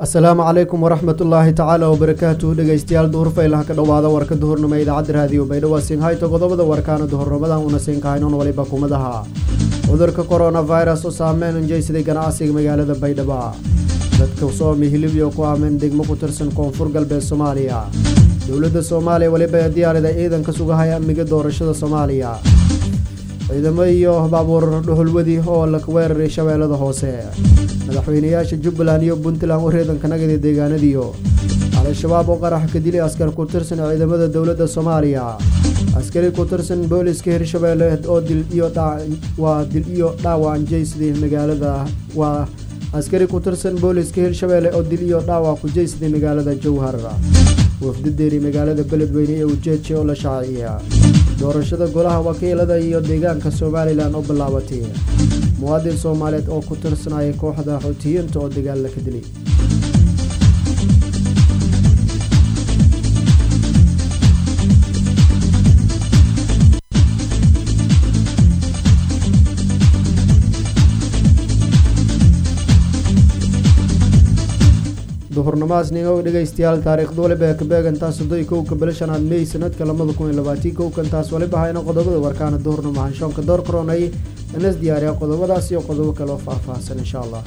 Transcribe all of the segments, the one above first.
asalaamu calaykum waraxmat ullaahi tacaala wabarakaatuhu dhegeystayaal duhurfaylaha ka dhowaada warka duhurnimo idaacadda raadiyo baydhabo sinhayto qodobada warkaana duhurnimadan una siinkahaynon waliba kumadaha cudurka coronavirus oo saameyn unjeysaday ganacsiga magaalada baydhabo dadka soomi hilibyo ku ameen degmo ku tirsan koonfur galbeed soomaaliya dowladda soomaaliya weliba diyaarida ciidanka sugahaya amniga doorashada soomaaliya ciidamo iyo baabuur dhuxulwadi oo la weeraray shabeellada hoose madaxweynayaasha jubbaland iyo puntland wareedanka nagada deegaanadiyo al-shabaab oo qarax ka dilay askar ku tirsan ciidamada dowladda soomaaliya askari ku tirsan booliska hirshabeelle oo dil iyo waa dil iyo dhaawac jeysaday magaalada waa askari ku tirsan booliska hirshabeelle oo dil iyo dhaawac ku jeysaday magaalada jowhar wafdadeeri magaalada beledweyne ee ujeeje oo la shaaciya doorashada golaha wakiilada iyo deegaanka somalilan oo bilaabatay muwaadin soomaaliyeed oo ku tirsanaya kooxda xoutiyiinta oo dagaalla ka dilay duhurnamaas ningow dhegaystayaal taariikhda waliba ee kabeegantaa soddon kowka bilo shanaad mey sanadka labada kun iyo labaatii kowkantaas waliba hayna qodobada warkaana duhurnimo hanshoonka door koronay inas diyaariya qodobadaas iyo qodobo kale oo faahfaahsan insha allah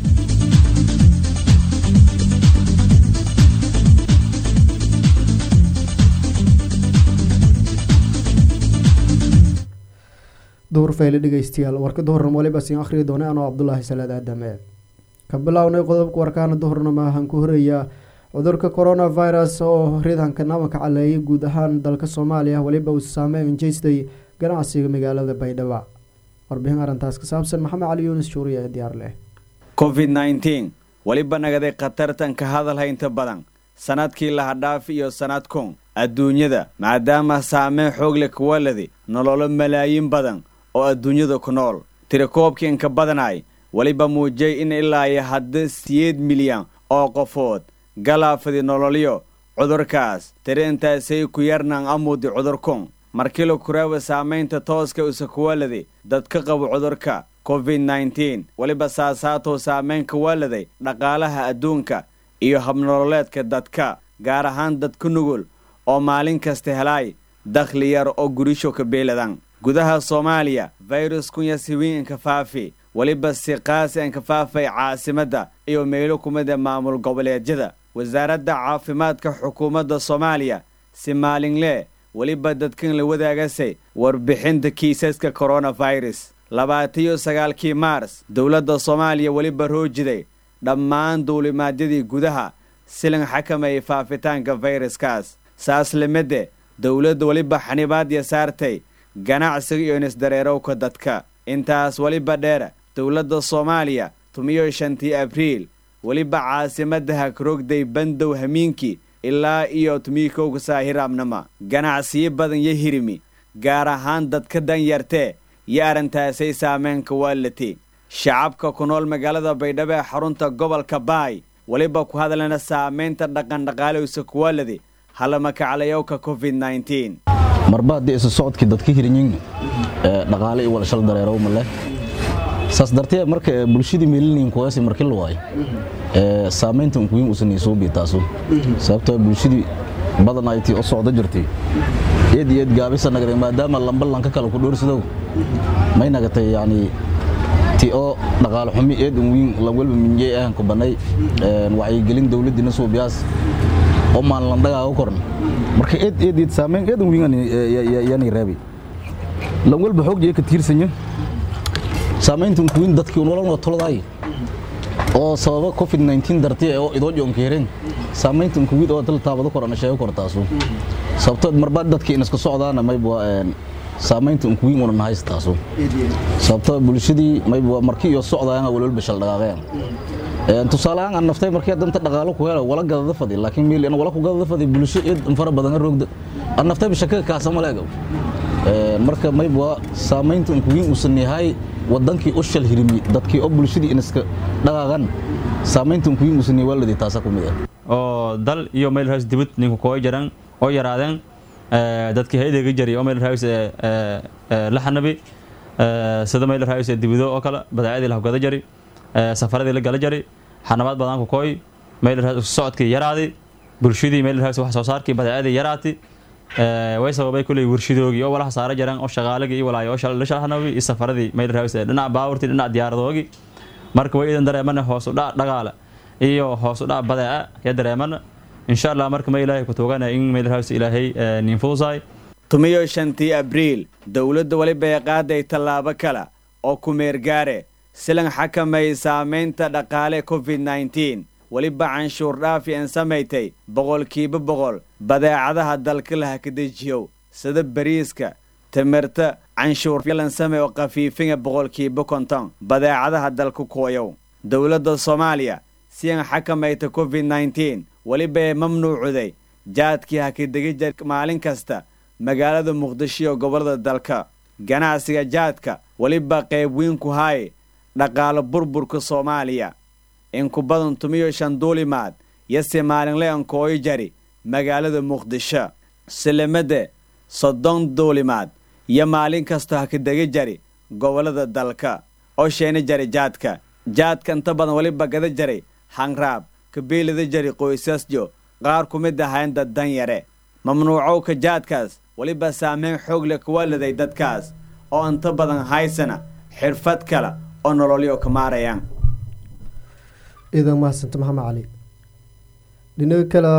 duhur fayle dhegeystayaal warka duhurnimo waliba siin akhriyi doona anoo cabdulaahi salaad aadame ka bilownay qodobka warkaana duhurnimo ahaan ku horeeya cudurka coronavirus oo ridanka nabanka caleeyay guud ahaan dalka soomaaliya weliba uu saameyn jeystay ganacsiga magaalada baydhabo warbixin arrintaas ka saabsan maxamed cali yuunus juuriya ee diyaar leh covid nneteen weliba nagaday khatartan ka hadal haynta badan sanadkii lahadhaaf iyo sanadkun adduunyada maadaama saameyn xoogle kuwaladi nololo malaayiin badan oo adduunyada ku nool tirakoobkiinka badanay weliba muujiyay in ilaa iyo hadda siyeed milyan oo qofood galaafadi nololyo cudurkaas tiri intaasay ku yarnan amudi cudurkun markila kuraawa saamaynta tooska usakuwaladi dadka qabo cudurka covid nneteen weliba saasaatou saamayn kuwaladay dhaqaalaha adduunka iyo habnololeedka dadka gaar ahaan dadka nugul oo maalin kasta helaay dakhli yar oo gurisho ka beeladan gudaha soomaaliya virus kunya siwiinka faafi weliba si qaasi an ka faafay caasimadda iyo meelo kumida maamul goboleedyada wasaaradda caafimaadka xukuumadda soomaaliya si maalinlee weliba dadkan la wadaagasay warbixinta kiisaska koronafirus labaatiyo sagaalkii maars dowladda soomaaliya weliba roojiday dhammaan duulimaadyadii gudaha silan xakamayay faafitaanka fayraskaas saas lamidde dowladda weliba xanibaadya saartay ganacsiga iyo nisdareerowka dadka intaas weliba dheer dowladda soomaaliya tumiyo shantii abriil weliba caasimadda hagrogday bandow hamiinkii ilaa iyo tumii kowga saahiraabnama ganacsiyo badan yo hirimi gaar ahaan dadka danyartee iyo arrintaasay saameynka waalati shacabka ku nool magaalada baydhabo ee xarunta gobolka baay weliba ku hadlana saamaynta dhaqandhaqaalowsa kuwaaladi halamakaclayowka covid nneteen marba haddii isu socodkii dadka hirinyin dhaqaale iyo walashal dareerow ma leh saas dartee marka bulshadii meelinayin kuwaasi markii la waayo saamaynta unkuyin usan isuubi taasu sababtoo bulshadii badan ay tii u socdo jirtay eed iyo eed gaabisa nagday maadaama lamba lanka kale ku dhoorsadow may nagatay yacni ti oo dhaqaale xumi eed unwiin lanwelba minjey ahan ku bannay wacyigelin dowladdiina suubiyaas oo maalinlandagaaga korn marka eed eed eed saamayn eed unwiin yani raabi lanwelba xoogjiya ka tiirsanya saamaynta unkuwiin dadkii nololna toladaay oo sababa covid nneteen dartii oo idoo joonkeereen saamaynta unkuwiid oo dal taabado korana sheego kor taasu sababtoo marba dadkii inaska socdaana mayba saamaynta unkuwiin unan hays taasu sababtoo bulshadii mayba markii iyo socdaayanga walwalba shal dhaqaaqeen tusaale ahaan aan naftay markii danta dhaqaalo ku helo wala gadada fadi laakiin meel in wala ku gadada fadi bulsho eed fara badan roogda aan naftay shaka kaasama leego marka mayba saamaynta unkuwiin usan yahay wadankii u shal hirimi dadkii oo bulshadii inaska dhaqaaqan saamaynta unkuwiin usan yahay waaladii taasa ku mid ah oo dal iyo meel hoos dibad ninku koo jaran oo yaraadeen dadkii haydaga jari oo meel hoos la xanabi sida meel hoos dibido oo kale badaacadii la hogada jari safaradii la gala jari xanabaad badan ku kooy meel socodkii yaraaday bulshadii meel wax soo saarkii badeecadii yaraatay way sababay kuley warshadoogii oo walaha saara jiraan oo shaqaalagii iyo walaayo oo shalahanawii iyo safaradii meel dhinaca baaburtii dhinaca diyaaradoogii marka way idan dareemana hoos u dhac dhaqaale iyo hoos u dhac badeeca ya dareemana insha allah marka ma ilaahay ku tuugana in meel ilaahay nin fudusaay tumiyo shantii abriil dowladda weliba ay qaaday tallaabo kale oo ku meergaare silan xakamay saamaynta dhaqaale covid nneteen weliba canshuur dhaafi an samaysay boqolkiiba boqol badeecadaha dalka la hakadejiyow sida bariiska timirta canshuur lansame oo khafiifinga boqolkiiba konton badeecadaha dalka kuwayow dowladda soomaaliya si an xakamayta covid nneteen weliba ay mamnuucuday jaadkii hakadegija maalin kasta magaalada muqdisho iyo gobollada dalka ganacsiga jaadka weliba qayb weyn ku haaye dhaqaalo burburka soomaaliya inku badan tumiyo shan duulimaad yase maalinle ankooyo jari magaalada muqdisho silimade soddon duulimaad iyo maalin kastoo hakadega jari gobollada dalka oo sheena jari jaadka jaadka inta badan weliba gada jaray hanraab kabiilada jari qoysasjo qaar ku mid ahayn dad dan yare mamnuucowka jaadkaas weliba saameyn xoog leh kuwa liday dadkaas oo inta badan haysana xirfad kale oo nololyo ka maarayaan iidan mahadsanta maxamed cali dhinaga kale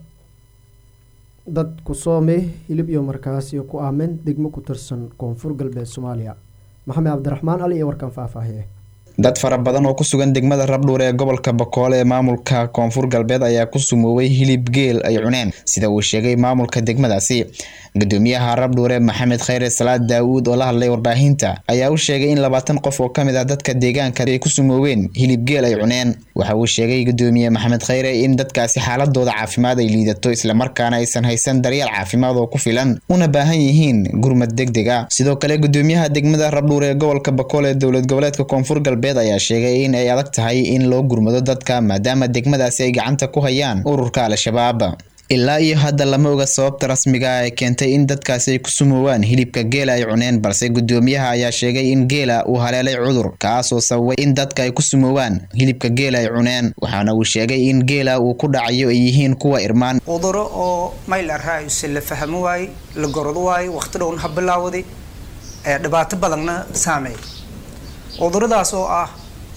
dad ku soome hilib iyo markaas iyo ku aamen degmo ku tirsan koonfur galbeed soomaaliya maxamed cabdiraxmaan ali iyo warkan faahfaahiye dad fara badan oo ku sugan degmada rabdhuur ee gobolka bakoole ee maamulka koonfur galbeed ayaa ku sumoobay hilib geel ay cuneen sida uu sheegay maamulka degmadaasi gudoomiyaha rabdhuure maxamed khayre salaad daawuud oo la hadlay warbaahinta ayaa u sheegay in labaatan qof oo kamid ah dadka deegaanka ay ku sumoobeen hilib geel ay cuneen waxa uu sheegay gudoomiye maxamed khayre in dadkaasi xaaladooda caafimaad ay liidato islamarkaana aysan haysan daryeel caafimaad oo ku filan una baahan yihiin gurmad degdeg ah sidoo kale gudoomiyaha degmada rabdhuur ee gobolka bakoole ee dowlad goboleedka koonfur galbeed ayaa sheegay in ay adag tahay in loo gurmado dadka maadaama degmadaasi ay gacanta ku hayaan ururka al-shabaab ilaa iyo hadda lama oga sababta rasmiga ah ee keentay in dadkaasi ay ku sumoowaan hilibka geela ay cuneen balse gudoomiyaha ayaa sheegay in geela uu haleelay cudur kaasoo sababay in dadka ay ku sumoowaan hilibka geela ay cuneen waxaana uu sheegay in geela uu ku dhacayo ay yihiin kuwa irmaan cuduro oo mayl araayuse la fahmo waaye la gorod waaye waqti dhowna ha bilaawday dhibaato badanna saameey cuduradaas oo ah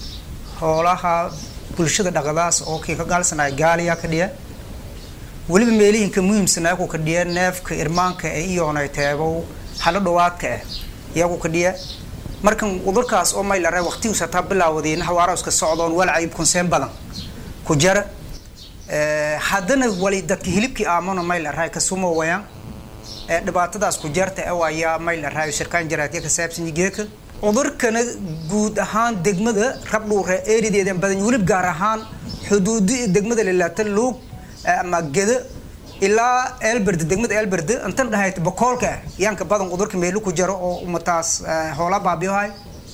hoolaha bulshada dhaqadaas oo kii ka gaalsanaya gaaliyaa ka dhiya weliba meelihinka muhiimsanaa ku kadhiya neefka irmaanka ee iyoonay teebow halo dhawaadka ah iyagu kadhiya markan cudurkaas oo maylara waqtigiisa taa bilaawdeen hawaarowska socdoon walcayb kunseen badan ku jara haddana wali dadka hilibkii aamano maylaray ka sumo wayaan dhibaatadaas ku jarta ee waayaa maylaray shirkaan jaraatiya ka saabsan geeka cudurkana guud ahaan degmada rabdhuure eerideedan badan welib gaar ahaan xuduudi degmada lilaata luug ama geda ilaa elberde degmada elberde intan dhahayt bakoolka yaanka badan cudurka meelu ku jaro oo umataas hoola baabiyohay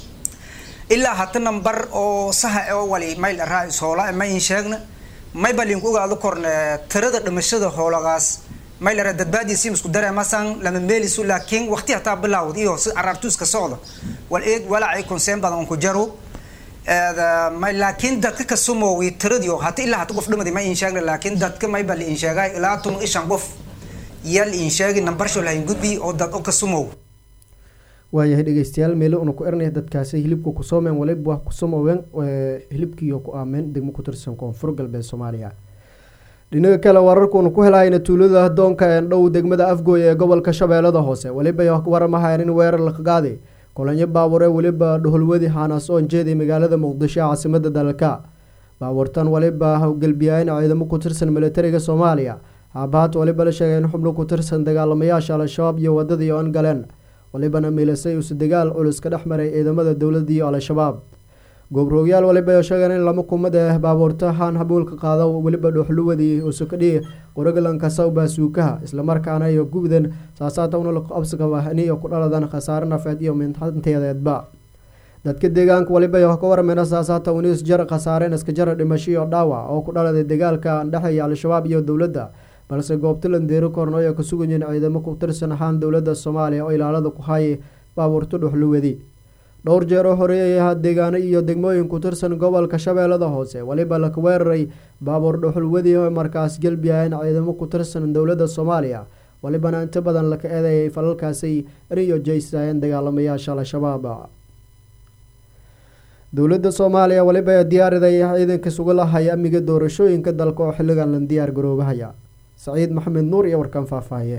ilaa hata nambar oo saha oo wali mayl araa hoola ma in sheegna may balinku ogaado korne tirada dhimashada hoolagaas mayl araa dadbaadiisi isku dareemasan lama meelisu laakiin waqti hataa bilaawd iyo si caraartuuska socda wal eeg walacay konseen badan on ku jaro laakiin dadka ka sumoowi tiradiio hata ilaa hata qof dhimadi ma in sheegna laakiin dadka mayba la in sheegay ilaa tun ishan qof yaa la in sheegi nambarsho lahayn gudbi oo dad oo ka sumoow waayahay dhegeystayaal meelo una ku ernaya dadkaasi hilibka ku soomeen waliba wax ku somooween hilibkiiyo ku aameen degmo ku tirsan koonfur galbeed soomaaliya dhinaga kale wararkuuna ku helahayna tuulada doonka ee dhow degmada afgooy ee gobolka shabeellada hoose weliba waramahayan in weerar la qaaday kolonyo baabuure weliba dhuholwadi xaanaas oon jeeday magaalada muqdisho ee caasimada dalka baabuurtan waliba howgelbiyayn ciidamo ku tirsan militariga soomaaliya haabahaat waliba la sheegay in xubno ku tirsan dagaalamayaasha al-shabaab iyo wadadii oon galeen walibana miilasay usu dagaal culus ka dhex maray ciidamada dowladda iyo al-shabaab goobroogyaal waliba sheegeen in lama kumad ah baabuurta haan habuulka qaado weliba dhuxluwadii usukadhii qoroglanka sawba suukaha islamarkaana iyo gubdan saasaata una absigabahniyo ku dhaladan khasaare nafeed iyo mintanteedeedba dadka deegaanka waliba ka warmeyna saasaata unis jar khasaareen iskajara dhimasho iyo dhaawac oo ku dhaladay dagaalka dhexeeya al-shabaab iyo dowladda balse goobta landeero korno ay ka sugayiin ciidamo ku tirsan ahaan dowladda soomaaliya oo ilaalada ku hayay baabuurta dhuxluwadi dhowr jeer oo horeeyay ahaa deegaano iyo degmooyin ku tirsan gobolka shabeellada hoose weliba laka weeraray baabuur dhuxulwadii oo markaas gelbiyahayn ciidamo ku tirsan dowladda soomaaliya walibana inta badan laka eedeeyay falalkaasi iniyo jeysayeen dagaalamayaasha al-shabaab dowladda soomaaliya weliba diyaariday ciidanka sugalahay amniga doorashooyinka dalka oo xilligan la diyaar garoobahaya saciid maxamed nuur iyo warkan faahfaahiye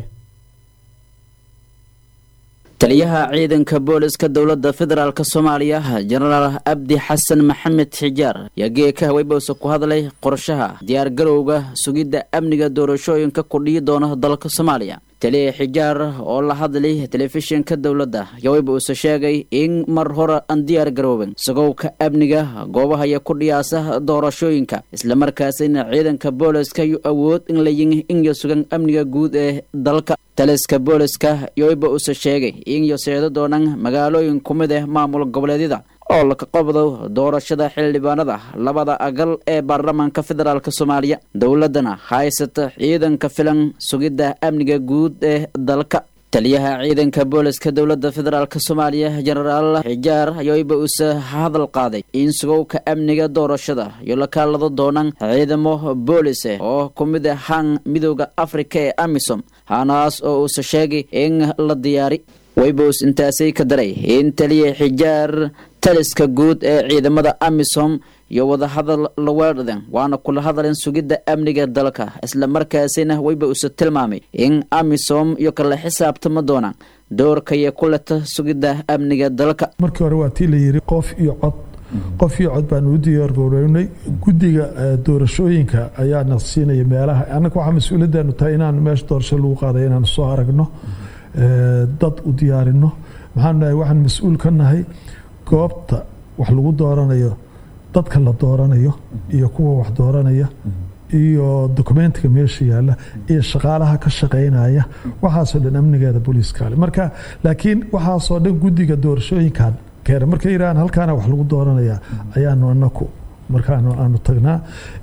taliyaha ciidanka booliska dowladda federaalk soomaaliya jenaraal abdi xasan maxamed xijaar yaa geeka haweybowse ku hadlay qorshaha diyaargarowga sugidda amniga doorashooyinka kudhiyi doona dalka soomaaliya taliya xijaar oo la hadlay telefishinka dowladda yaweybuuse sheegay in mar hore aan diyaar garoobin sagowka amniga goobahaya ku dhiyaasa doorashooyinka islamarkaasina ciidanka booliska yu awood in layin inyo sugan amniga guud ee dalka taliska booliska yoweyba use sheegay inyo seedo doonaan magaalooyin ku mid ah maamul goboleedyada oo laka qabdo doorashada xildhibaanada labada agal ee baarlamaanka federaalk soomaaliya dowladana haysata ciidanka filan sugidda amniga guud ee dalka taliyaha ciidanka booliska dowladda federaalk soomaaliya jenaraal xijaar ayooyba use hadal qaaday in sugowka amniga doorashada iyo la kaalado doonaan ciidamo boolise oo ku mid ahaan midooda afrika ee amisom hanaas oo uuse sheegay in la diyaari waybows intaasay ka daray in taliya xijaar taliska guud ee ciidamada amisom iyo wadahadal la weedhaden waana kula hadalen sugidda amniga dalka islamarkaasina wayba use tilmaamay in amisom iyo kala xisaabtama doonaan doorkaya ku leta sugidda amniga dalka markii hore waa tii la yiri qof iyo cod qof iyo cod baanu u diyaargarownay guddiga doorashooyinka ayaana siinaya meelaha annaga waxaa mas-uuliyaddaanu tahay inaan meesha doorasho lagu qaaday inaanu soo aragno dad u diyaarino maxaanu nahay waxaan mas-uul ka nahay goobta wax lagu dooranayo dadka la dooranayo iyo kuwa wax dooranaya iyo dokumentiga meesha yaalla iyo shaqaalaha ka shaqaynaya waxaasoo dhan amnigeeda booliiskaale marka laakiin waxaasoo dhan guddiga doorashooyinkan keena markay yidhahaan halkaana wax lagu dooranaya ayaanu anaku markaanu aanu tagnaa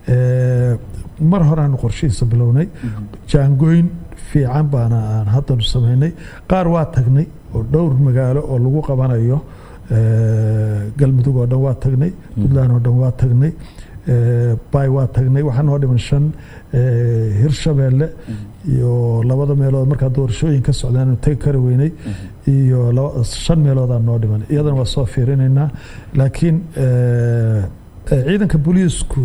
mar horeaanu qorshihiisa bilownay jaangooyn fiican baana aan haddanu samaynay qaar waa tagnay oo dhowr magaalo oo lagu qabanayo galmudug oo dhan waa tagnay puntland oo dhan waa tagnay bay waa tagnay waxaa noo dhiman shan hirshabeelle iyo labada meelood markaa doorashooyin ka socdaanu tegi kari weynay iyo shan meeloodaa noo dhiman iyadana waa soo fiirinaynaa laakiin ciidanka booliisku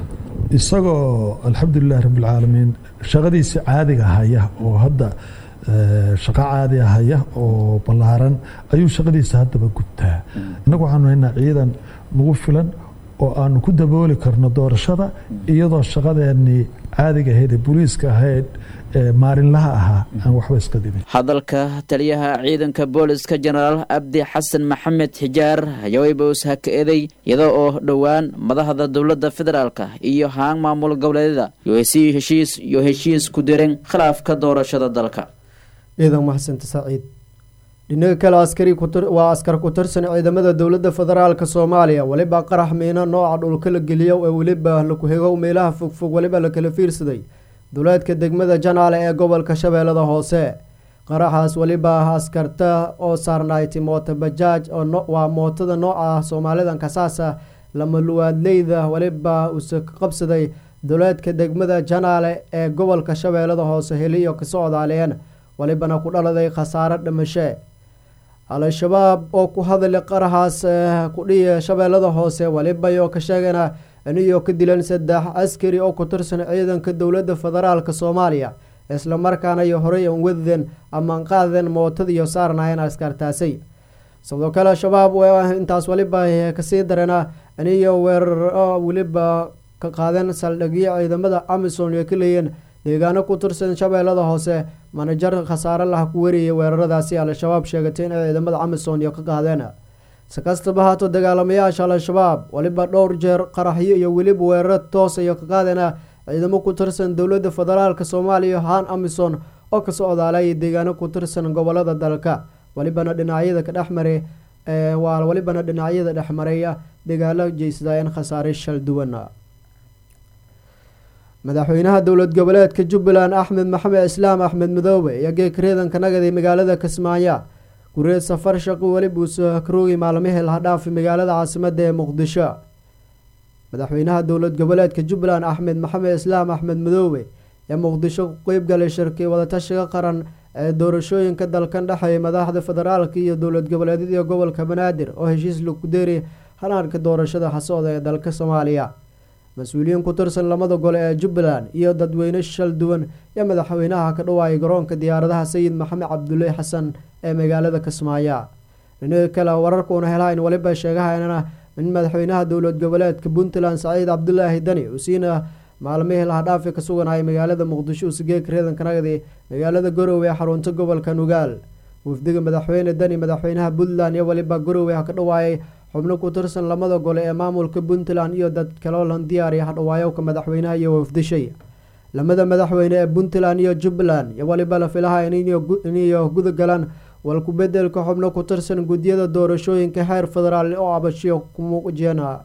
isagoo alxamdulilahi rabbilcaalamiin shaqadiisii caadiga haya oo hadda shaqo caadi haya oo ballaaran ayuu shaqadiisa haddaba gubtaa innagu waxaanu haynaa ciidan nagu filan oo aanu ku dabooli karno doorashada iyadoo shaqadeennii caadiga ahayd ee booliiska ahayd maalinlaha ahaa aan waxba iska dhimin hadalka taliyaha ciidanka booliska jenaraal abdi xasan maxamed xijaar yaweybows ha ka eeday iyada oo dhowaan madaxda dowladda federaalka iyo haan maamul goboleedyada yohesii heshiis iyo heshiis ku direen khilaafka doorashada dalka ciidan maxsanta saciid dhinaga kale askari waa askar ku tirsan ciidamada dowladda federaalk soomaaliya weliba qarax miino nooca dhulka la geliyo ee weliba laku hego meelaha fogfog weliba la kala fiirsaday duleedka degmada janaale ee gobolka shabeellada hoose qaraxaas weliba askarta oo saarnayti moota bajaaj waa mootada nooca soomaalidan kasaasa lamaluwaadleyda weliba use ka qabsaday duleedka degmada janaale ee gobolka shabeellada hoose heliyo ka socdaaleen welibana ku dhaladay khasaaro dhimashe al-shabaab oo ku hadlay qaraxaas kudhiya shabeellada hoose welibayo ka sheegana iniyo ka dilan saddex askari oo ku tirsan ciidanka dowladda federaalk soomaaliya islamarkaana iyo horey an wadden amaan qaadeen mootadiiyo saarnaayeen askartaasay sidoo kale al-shabaab intaas weliba kasii dareena iniyo weeraro weliba ka qaadeen saldhigyo ciidamada amisom iyo ka leeyeen deegaano ku tirsan shabeellada hoose manajar khasaare lah ku wariyay weeraradaasi al-shabaab sheegatay inay ciidamada amisom iyo ka qaadeen si kastaba haato dagaalamayaasha al-shabaab weliba dhowr jeer qaraxyo iyo weliba weeraro toosa iyo ka qaadana ciidamo ku tirsan dowladda federaalk soomaaliya haan amison oo ka socdaalay deegaano ku tirsan gobolada dalka welibana dhinacyada ka dhexmaray waa welibana dhinacyada dhexmareeya dagaalo jeysadaayeen khasaare shal duwan madaxweynaha dowlad goboleedka jubbaland axmed maxamed islaam axmed madoobe iyo geek reedanka nagadi magaalada kismaayo guree safar shaqo weli buuse karoogi maalmihii laha dhaafi magaalada caasimada ee muqdisho madaxweynaha dowlad goboleedka jubbaland axmed maxamed islaam axmed madoobe ee muqdisho ku qeybgalay shirkii wadatashiga qaran ee doorashooyinka dalkan dhexeeya madaxda federaalka iyo dowlad goboleedyada gobolka banaadir oo heshiis lagu deeri hanaanka doorashada xasooda ee dalka soomaaliya mas-uuliyiin ku tirsan lamada gole ee jubbaland iyo dadweyne shal duwan iyo madaxweynaha ka dhawaayay garoonka diyaaradaha sayid maxamed cabdulle xasan ee magaalada kismaayo dhinaga kale wararkuuna helahayn weliba sheegahaynana in madaxweynaha dowlad goboleedka puntland saciid cabdulaahi dani uu siina maalmihii lahadhaafi ka suganayay magaalada muqdisho usigeeg reedanka nagdi magaalada garowe ee xarunta gobolka nugaal wafdiga madaxweyne dani madaxweynaha puntland iyo weliba garowe ha ka dhawaayay xubno ku tirsan lamada gole ee maamulka puntland iyo dad kaloolan diyaariya hadhawaayowka madaxweynaha iyo wafdishay lamada madaxweyne ee puntland iyo jubbaland iyo weliba la filaha iniyo guda galaan walku bedelka xubno ku tirsan guddiyada doorashooyinka heer federaal oo abashiyo ku muuqjeena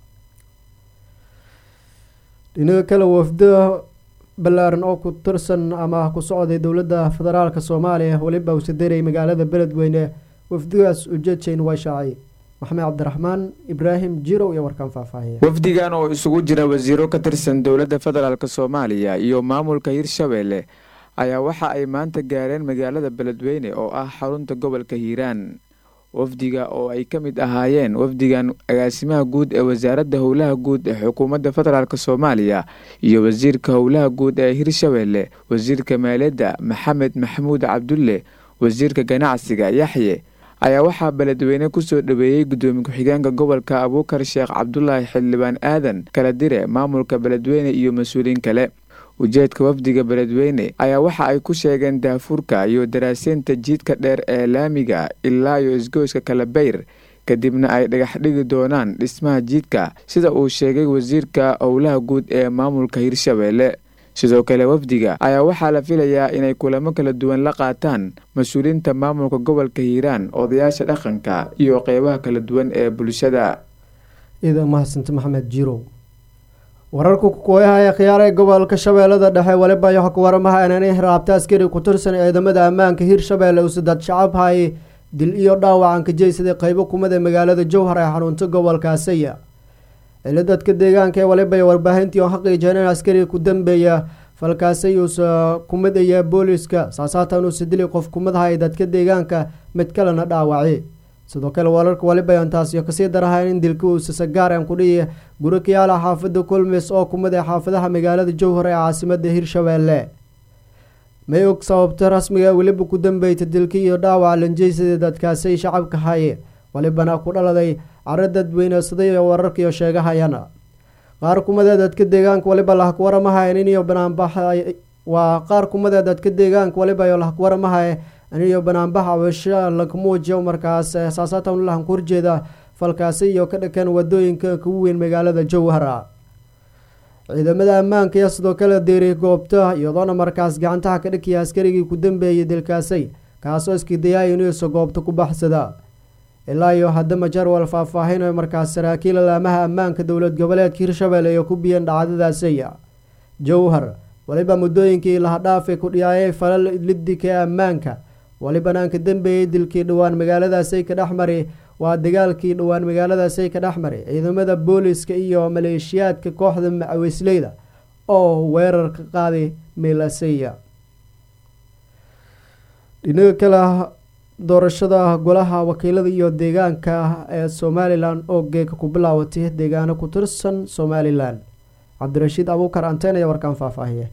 dhinaga kale wafdo ballaaran oo ku tirsan ama ku socday dowladda federaalka soomaaliya weliba usaderay magaalada beledweyne wafdigaas ujeedsayn waa shaacay maxamed cabdiraxmaan ibraahim jirow iyo warkaan faahfaahiya wafdigan oo isugu jira wasiiro ka tirsan dowladda federaalk soomaaliya iyo maamulka hirshabeelle ayaa waxa ay maanta gaareen magaalada beledweyne oo ah xarunta gobolka hiiraan wafdiga oo ay ka mid ahaayeen wafdigan agaasimaha guud ee wasaaradda howlaha guud ee xukuumadda federaalk soomaaliya iyo wasiirka howlaha guud ee hirshabeelle wasiirka maaliyadda maxamed maxamuud cabdulle wasiirka ganacsiga yaxye ayaa waxaa beledweyne kusoo dhaweeyey guddoomiye ku-xigeenka gobolka abuukar sheekh cabdulaahi xildhibaan aadan kala dire maamulka beledweyne iyo mas-uuliyiin kale ujeedka wafdiga beledweyne ayaa waxa ay ku sheegeen daafuurka iyo daraaseynta jiidka dheer ee laamiga ilaa iyo isgoyska kalabeyr kadibna ay dhagax dhigi doonaan dhismaha jiidka sida uu sheegay wasiirka howlaha guud ee maamulka hirshabeelle sidoo kale wafdiga ayaa waxaa la filayaa inay kulamo kala duwan la qaataan mas-uuliyiinta maamulka gobolka hiiraan odayaasha dhaqanka iyo qeybaha kala duwan ee bulshada ciidan mahadsanta maxamed jirow wararka kukooyaha ee khiyaar ee gobolka shabeellada dhexe weliba iyo waramaha inanay raabta askari ku tirsan ciidamada ammaanka hirshabeelle usadad shacab hay dil iyo dhaawacan ka jeysaday qeybo kumid ee magaalada jowhar ee xarunta gobolka asaya cilo dadka deegaanka ee waliba iyo warbaahintii oo xaqiijeen in askari ku dambeeya falkaasay uusa kumid aya booliska saasaatan uusa dili qof kumid ahay dadka deegaanka mid kalena dhaawaci sidoo kale wararka waliba intaasiyo kasii darahayn in dilka uusa sagaaren kudhiyi guri kayaala xaafada kulmis oo kumid ee xaafadaha magaalada jowhar ee caasimada hirshabeelle may og sababta rasmiga weliba ku dambeyta dilka iyo dhaawac lanjeysadii dadkaasay shacabka haye walibana ku dhaladay caro dadweynesaday wararkaiyo sheegahayana qaar kumadee dadka deegaanka waliba lahakwaramahayn iniyo banaanbax waa qaar kumadee dadka deegaanka waliba iyo lahakwaramahay iniyo banaanbax cabasho lakamuujiyo markaas saasaatan lahan ku horjeeda falkaasi iyo ka dhakan wadooyinka kugu weyn magaalada jowhara ciidamada ammaanka iyo sidoo kale deeri goobta iyadoona markaas gacantaha ka dhakiya askarigii ku dambeeyay dilkaasay kaasoo iskidayaay inuusa goobta ku baxsada ilaa iyo haddama jarwal faahfaahin markaas saraakiil alaamaha ammaanka dowlad goboleedka hirshabelle iyo ku biyeen dhacdadaasaya jowhar waliba muddooyinkii lahadhaafay ku dhiyaayay falal lidika ee ammaanka walibana aan ka dambeeyey dilkii dhowaan magaaladaasay ka dhexmari waa dagaalkii dhowaan magaaladaasay ka dhexmari ciidamada booliska iyo maleeshiyaadka kooxda macawisleyda oo weerar ka qaaday meelasaya dhinaga kale doorashada golaha wakiilada iyo deegaanka ee somalilan oo geeka ku bilaawatay deegaano ku tirsan somalilan cabdirashiid abuukar anteen ayaa warkaan faahfaahiye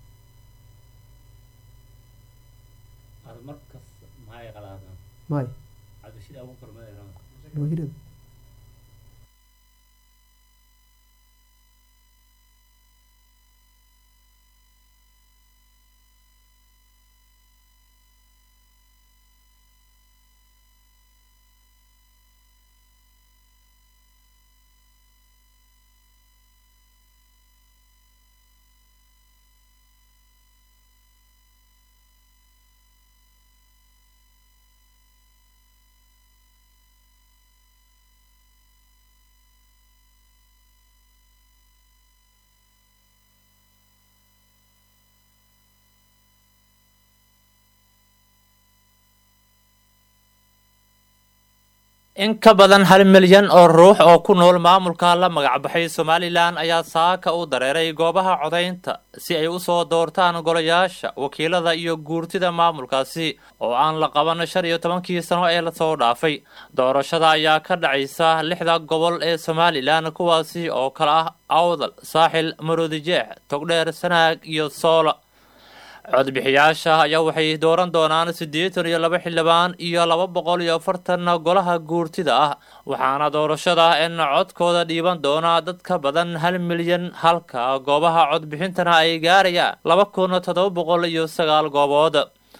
may in ka badan hal milyan oo ruux oo ku nool maamulka la magacbaxay somalilan ayaa saaka u dareeray goobaha codaynta si ay usoo doortaan golayaasha wakiilada iyo guurtida maamulkaasi oo aan la qaban shan iyo tobankii sano ee lasoo dhaafay doorashada ayaa ka dhacaysa lixda gobol ee somalilan kuwaasi oo kale ah awdal saaxil maroodijeex togdheer sanaag iyo soola codbixiyaasha ayaa waxay dooran doonaan siddeetan iyo laba xildhibaan iyo laba boqol iyo afartan golaha guurtida ah waxaana doorashada in codkooda dhiiban doona dad ka badan hal milyan halka goobaha codbixintana ay gaarayaan laba kun toddoba boqol iyo sagaal goobood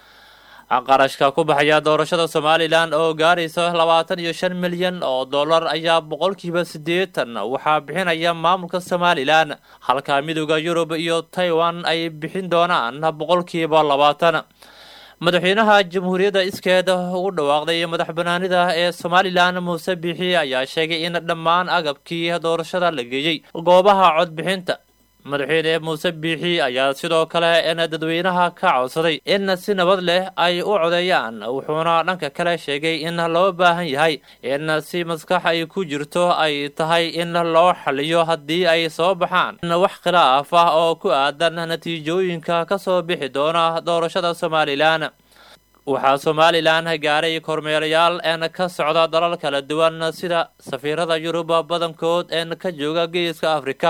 qarashka ku baxaya doorashada somalilan oo gaaraysa labaatan iyo shan milyan oo dollar ayaa boqolkiiba siddeetan waxaa bixinaya maamulka somalilan halka midooda yurub iyo taiwan ay bixin doonaan boqolkiiba labaatan madaxweynaha jamhuuriyadda iskeeda ugu dhawaaqday madax banaanida ee somalilan muuse biixi ayaa sheegay in dhammaan agabkii doorashada la geeyey goobaha codbixinta madaxweyne muuse biixi ayaa sidoo kale in dadweynaha ka codsaday in si nabad leh ay u codeeyaan wuxuuna dhanka kale sheegay in loo baahan yahay in si maskax ay ku jirto ay tahay in loo xaliyo haddii ay soo baxaan wax khilaaf ah oo ku aadan natiijooyinka kasoo bixi doona doorashada somalilan waxaa somalilan gaaray kormeerayaal een ka socda dalal kala duwan sida safiirada yurub badankood een ka jooga geeska afrika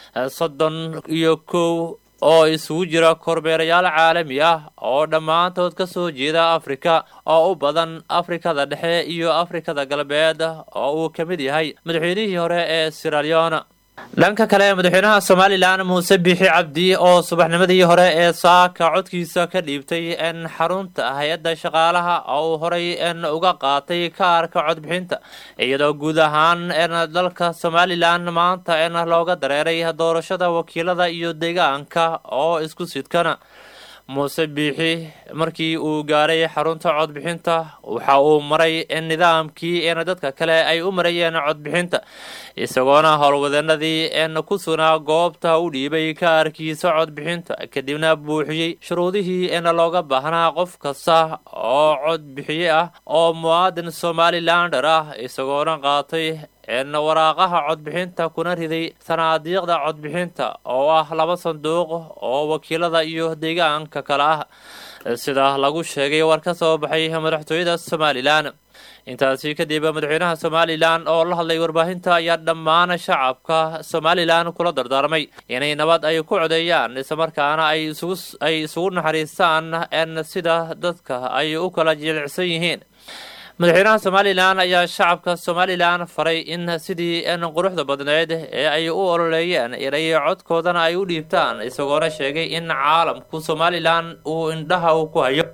soddon iyo kow oo isugu jira kormeerayaal caalami ah oo dhammaantood ka soo jeeda afrika oo u badan afrikada dhexe iyo afrikada galbeed oo uu ka mid yahay madaxweynihii hore ee siraleon dhanka kale madaxweynaha somalilan muuse biixi cabdi oo subaxnimadii hore ee saaka codkiisa ka dhiibtay n xarunta hay-adda shaqaalaha oo uu horay n uga qaatay kaarka codbixinta iyadoo guud ahaan n dalka somalilan maanta n looga dareeray doorashada wakiilada iyo deegaanka oo isku sidkana muuse biixi markii uu gaaray xarunta codbixinta waxa uu maray nidaamkii n dadka kale ay u marayeen codbixinta isagoona howlwadeenadii n ku sugnaa goobta u dhiibay kaarkiisa codbixinta kadibna buuxiyey shuruudihii n looga baahnaa qof kasta oo codbixiye ah oo muwaadin somalilander ah isagoona qaatay n waraaqaha codbixinta kuna riday sanaadiiqda codbixinta oo ah laba sanduuq oo wakiilada iyo deegaanka kale ah sida lagu sheegay war ka soo baxay madaxtooyada somalilan intaasi kadib madaxweynaha somalilan oo la hadlay warbaahinta ayaa dhammaan shacabka somalilan kula dardaarmay inay nabad ay ku codeeyaan islamarkaana ay isugu naxariistaan n sida dadka ay u kala jilicsan yihiin madaxweynaha somalilan ayaa shacabka somalilan faray in sidii n quruxda badneed ee ay u ololeeyeen inay codkoodana ay u dhiibtaan isagoona sheegay in caalamku somalilan uu indhaha uu ku hayo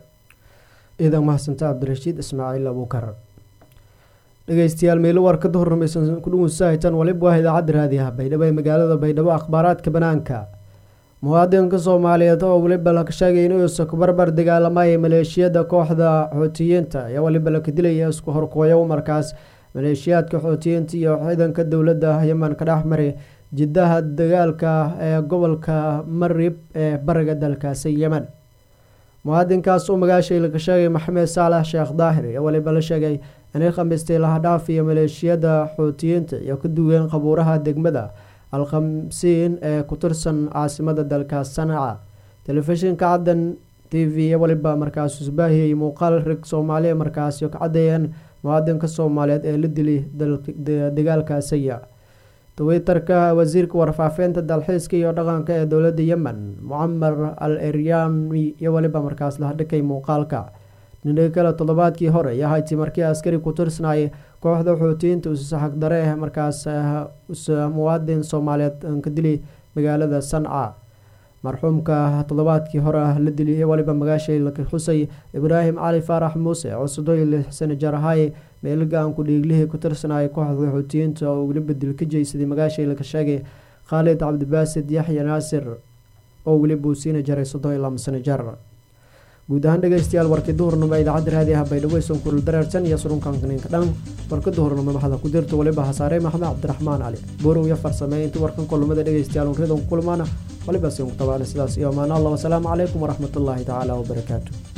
ciidan mahadsanta cabdirashiid ismaaciil abuukar dhegeystayaal meelo warkada horrumaysan kudhugunsahaytan waliba waa idaacadda raadiyaha baydhabo ee magaalada baydhabo akhbaaraadka banaanka muwaadinka soomaaliyeed oo weliba la sheegay inuusa kubarbar dagaalamaya maleeshiyada kooxda xootiyiinta ayaa waliba la kadilaya isku horkooyo markaas maleeshiyaadka xootiyiinta iyo ciidanka dowladda yeman ka dhex maray jidaha dagaalka ee gobolka marib ee bariga dalkaasi yemen muwaadinkaas oo magaashay laga sheegay maxamed saalax sheekh daahir ayaa waliba la sheegay inay khamiistay lahadhaaf iyo maleeshiyada xootiyiinta iyo ka duween qabuuraha degmada alkhamsiin ee ku tirsan caasimada dalka sanaca telefishinka caddan t v waliba markaas isbaahiyay muuqaal rig soomaaliya markaasi ka cadeeyeen muwaadinka soomaaliyeed ee la dili dagaalkaasiya twitterka wasiirka warfaafinta dalxiiska iyo dhaqanka ee dowladda yemen mucamar al eryani iyo waliba markaas lahadhikay muuqaalka nidhi kale toddobaadkii hore ayaa hayti markii askari ku tirsanayay kooxda xootiyiinta usaxagdare markaas muwaadin soomaaliyeed ka dili magaalada sanca marxuumka toddobaadkii hore la dili waliba magaashay laka xusay ibraahim cali faarax muuse oo soddon lix sano jarahay meelgaanku dhiiglihii ku tirsanayay kooxda xootiyiinta oo weliba dil ka jeysaday magaashay laka sheegay khaalid cabdibaasid yaxya naasir oo weliba uu siina jaray soddon iyo lama sano jar guud ahaan dhegeystayaal warkii duhurnimo idaacadda raadiyaha baydhabo isan kulul dareersan iyo surunkankaninka dhan warka duhurnimo maxada ku dirta waliba hasaarey maxmed cabdiraxmaan cali borow iyo farsamey intii warkan kulumada dhegeystayaal unridan kulmaana waliba sin ku tabaana sidaas iyo amaana allah wasalaamu calaykum waraxmatullaahi tacaala wabarakaatu